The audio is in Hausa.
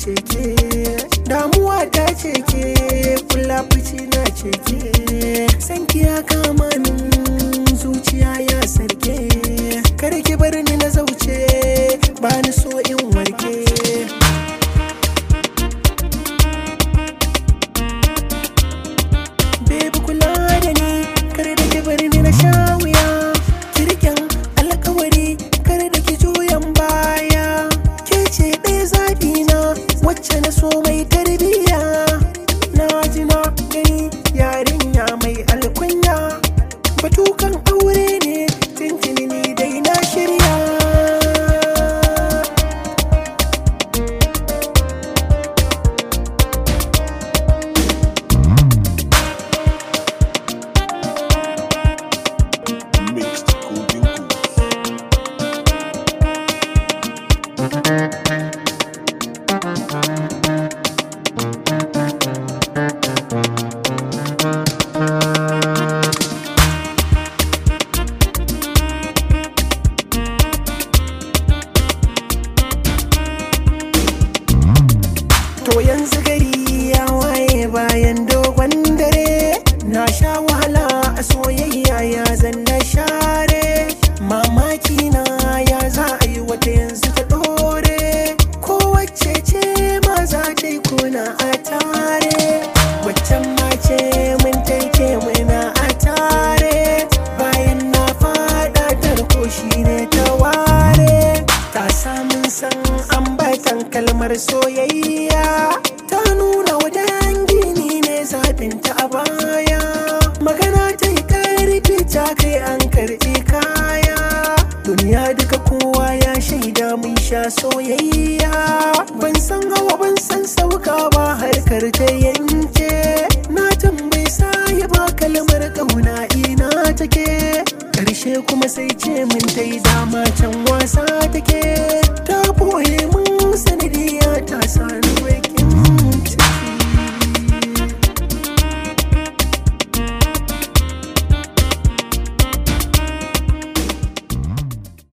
ce ke damuwa ta ce ke kula fici na ce ke sanki ya kama min zuciya ya sarke kar ki bar ni na zauce ba ni so in warke Baby kula da ni kar da ki bar ni na sha wuya kirkin alkawari kar da ki juyan baya ke ce ɗaya zaɓi na wacce na so mai tarbiyya na ji na gani yarinya mai alkunya batukan aure ne tintini ni dai na shirya Mixed Golden Goose. To yanzu gari ya waye bayan dogon dare Na sha wahala a soyayya ya zanna share Mamaki na ya za a yi wata yanzu ta dore Kowace ce ma za ta yi kuna a tare Waccan ma ce mun taike muna a tare Bayan na fada tarko shi ne ta ware Ta samun san ambatan kalmar soyayya Ta nuna wa dangi ni ne zaɓinta a baya Magana ta yi karfi ta kai an karɓi kaya Duniya duka kowa ya shaida mun sha soyayya Ban san hawa ban san sauka ba harkar ta yanke Na tambayi sahi ba kalmar ƙauna ina take Karshe kuma sai ce min ta yi dama can wasa take Ta boye mun sanadiya ta sani wake